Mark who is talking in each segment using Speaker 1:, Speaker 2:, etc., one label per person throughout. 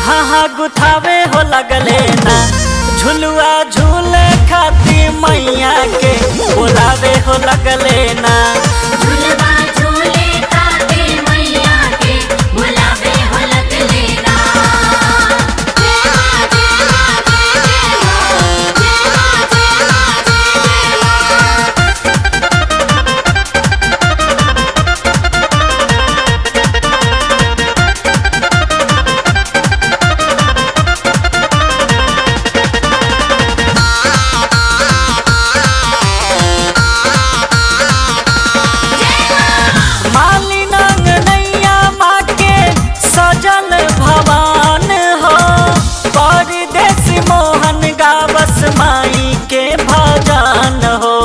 Speaker 1: हाँ हाँ गुथावे हो लगले ना झुलुआ झूले खाती मैया के बोलावे हो लगले ना
Speaker 2: झुलवा झूले खाते मैया के बुलावे हो लगले ना जय मां जय मां जय जय मां जय मां जय मां जय मां
Speaker 1: माली नंग नैया माँ के सजल भवान हो परदेसी मोहन गावस माई के भजन हो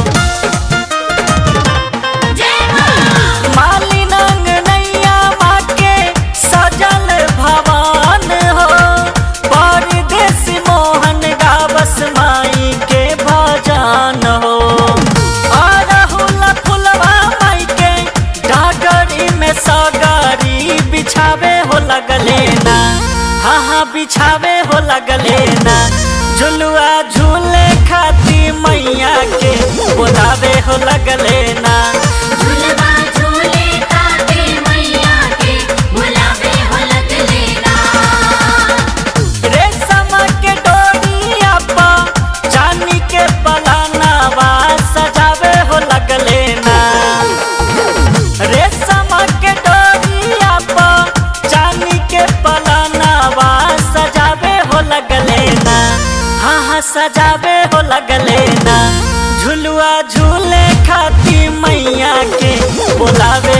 Speaker 2: जय मां
Speaker 1: माली नंग नैया माँ के सजल भवान हो परदेसी मोहन गावस माई के भजन हो अरहुल फुलवा माई के डागरी में सगारी बिछावे हो लगले ना हाँ हाँ बिछावे हो लगले ना झुलुआ झूले खाती मैया के बोलावे हो लगले ना
Speaker 2: झुलवा झूले खाते मैया के बुलावे हो लगले ना
Speaker 1: रेशम के डोरिया पा चांदी के पलानावा सजावे हो लगले ना रेशम के डोरिया पा चांदी के पलानावा सजावे हो लगले ना हाँ हाँ सजावे हो लगले ना झुलुआ झूले खाती मैया के बोलावे